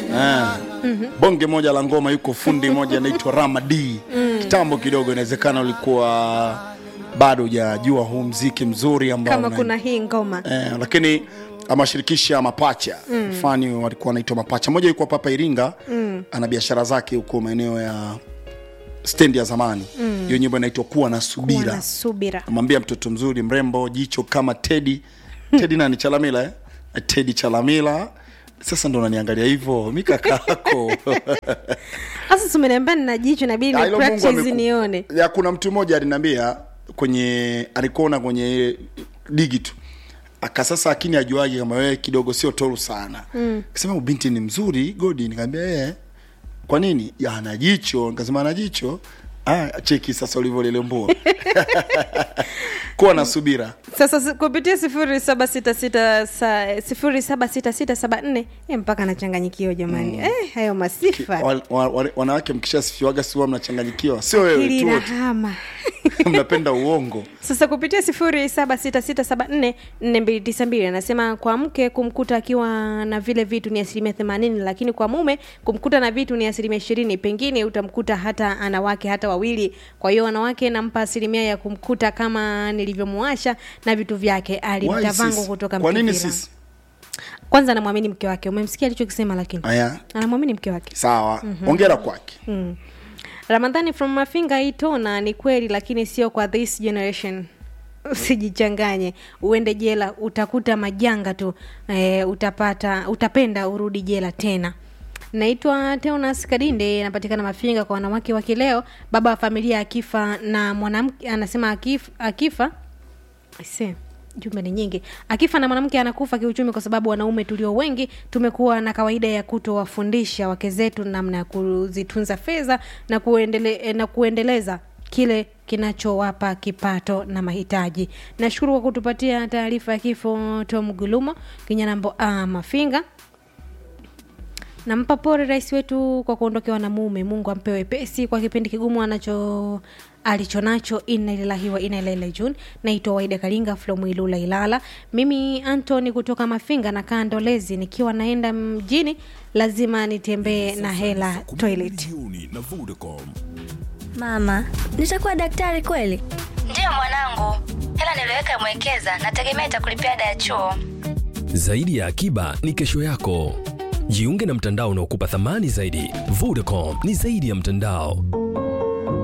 Ah. bonge moja la ngoma yuko fundi moja anaitwa Rama D kitambo kidogo inawezekana ulikuwa bado hujajua huu mziki mzuri ambao kama una- kuna hii ngoma eh, lakini amewashirikisha mapacha mm. fani walikuwa wanaitwa mapacha moja yuko hapa Iringa mm. ana biashara zake huko maeneo ya stendi ya zamani hiyo nyimbo inaitwa kuwa na kuwa subira na subira amwambia mtoto mzuri mrembo jicho kama tedi tedi nani chalamila eh? tedi chalamila sasa ndo unaniangalia hivyo mi kaka yako sasa tumeniambia nina jicho nabidi Ah, ni hilo Mungu practice ameku- nione ya kuna mtu mmoja aliniambia kwenye alikuona kwenye ile digi tu aka sasa akini ajuaje kama wewe kidogo sio toru sana mm. kasema "Huyu binti ni mzuri godi nikamwambia eh kwa nini ya ana jicho nikasema ana jicho ah cheki sasa ulivyolelembua kuwa na subira sasa si- kupitia sifuri saba sita sita sa- sifuri saba sita sita saba nne eh, mpaka nachanganyikiwa jamani eh, hayo masifa wa, wa, wa, wanawake mkishasifiwaga siwa mnachanganyikiwa sio wewe hili tu wote. nahama mnapenda uongo sasa kupitia sifuri saba sita sita saba nne nne mbili tisa mbili anasema kwa mke kumkuta akiwa na vile vitu ni asilimia themanini lakini kwa mume kumkuta na vitu ni asilimia ishirini pengine utamkuta hata ana wake hata wawili kwa hiyo wanawake nampa asilimia ya kumkuta kama nilivyomuasha na vitu vyake Why alimtavango sis? kutoka kwa nini Mkivira. sisi kwanza anamwamini mke wake umemsikia alichokisema lakini aya anamwamini mke wake sawa mm-hmm. ongera kwake mm. ramadhani from mafinga itona ni kweli lakini sio kwa this generation usijichanganye uende jela utakuta majanga tu e, utapata utapenda urudi jela tena naitwa teonas kadinde napatikana mafinga kwa wanawake wa kileo baba wa familia akifa na mwanamke anasema akif, akifa Aise, jumbe ni nyingi akifa na mwanamke anakufa kiuchumi kwa sababu wanaume tulio wengi tumekuwa na kawaida ya kutowafundisha wake zetu namna ya kuzitunza fedha na, kuendele, eh, na kuendeleza kile kinachowapa kipato na mahitaji nashukuru kwa kutupatia taarifa ya kifo tom gulumo kinyanambo ah, mafinga nampa pole rais wetu kwa kuondokewa na mume mungu ampe wepesi kwa kipindi kigumu anacho alichonacho inna lillahi wa inna ilaihi rajiun naitwa waida kalinga flomwilula ilala mimi antony kutoka mafinga na kaa ndolezi nikiwa naenda mjini lazima nitembee na hela toilet jioni na Vodacom. Mama, nitakuwa daktari kweli? Ndiyo mwanangu, hela niliyoweka mwekeza, nategemea itakulipia ada ya chuo. Zaidi ya akiba ni kesho yako. Jiunge na mtandao unaokupa thamani zaidi. Vodacom ni zaidi ya mtandao.